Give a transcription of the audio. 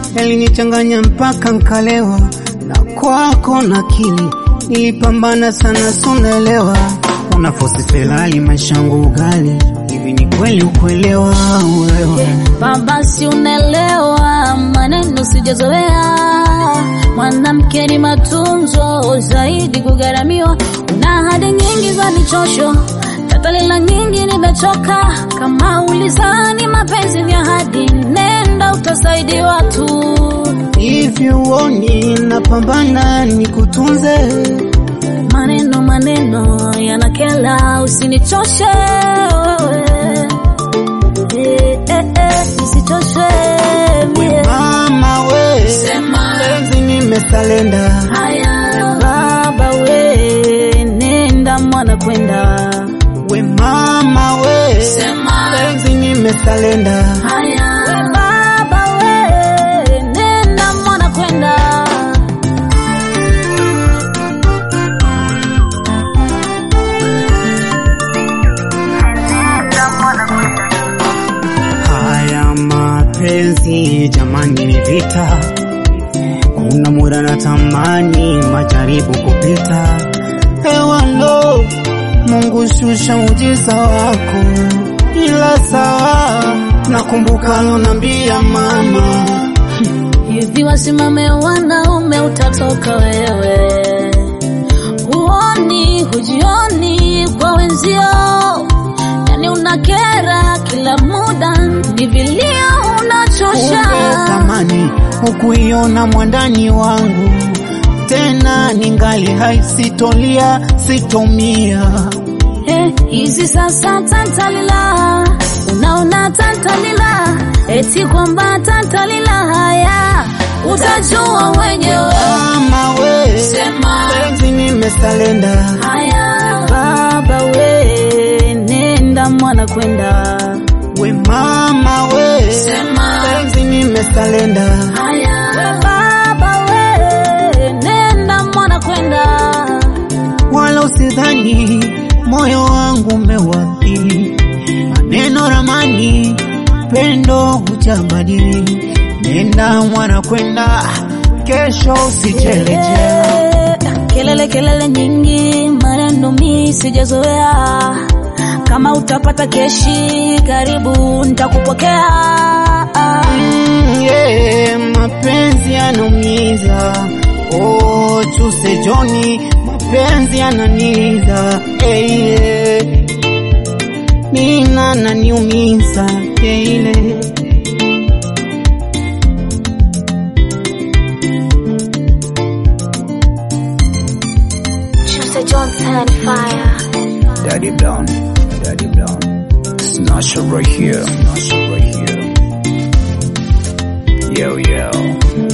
yalinichanganya mpaka nkalewa, na kwako na akili nilipambana sana, sunaelewa unafosi felali maisha yangu ugali hivi, ni kweli ukuelewa wewe Baba, si unaelewa maneno sijazoea. Mwanamke ni matunzo zaidi kugharamiwa. Una ahadi nyingi za michosho, tatalila nyingi nimechoka. Kama ulizani mapenzi ni ahadi, nenda utasaidiwa tu. hivi, uoni napambana nikutunze Maneno maneno yanakela, usinichoshe wewe. Eh, eh, eh, nisichoshe mie. mama we, Sema. penzi nimesalenda Haya baba we, nenda mwana kwenda. we mama we, Sema. penzi nimesalenda Haya baba we, nenda mwana kwenda. Haya mapenzi jamani, ni vita. Kuna muda na tamani majaribu kupita. Hewalo, Mungu shusha ujiza wako, ila sawa. Nakumbuka lonambia mama, Hivi wasimame wanaume, utatoka wewe. Huoni hujioni kwa wenzio, yani unakera kila muda, ni vilio unachosha. tamani hukuiona mwandani wangu tena, ningali hai, sitolia sitomia Eh, hizi sasa tantalila, unaona tantalila, eti kwamba tantalila, haya utajua wenyewe. mama we, Sema. penzi nimesalenda Haya baba we, nenda mwana kwenda. we mama we, Sema. penzi nimesalenda Haya baba we, nenda mwana kwenda. wala usidhani moyo wangu umewadhiri maneno ramani pendo hujabadili nenda mwana kwenda kesho usichelejea Eh, Kelele kelele nyingi, maneno mi sijazoea. Kama utapata keshi, karibu nitakupokea. Mm, yeah, mapenzi yanaumiza oh, chuse Joni, mapenzi yananiza hey, yeah. Mina naniumiza keile Chuse Johnson fire. Daddy Brown, Daddy Brown. Snatch it right here, snatch it right here. Yo, yo.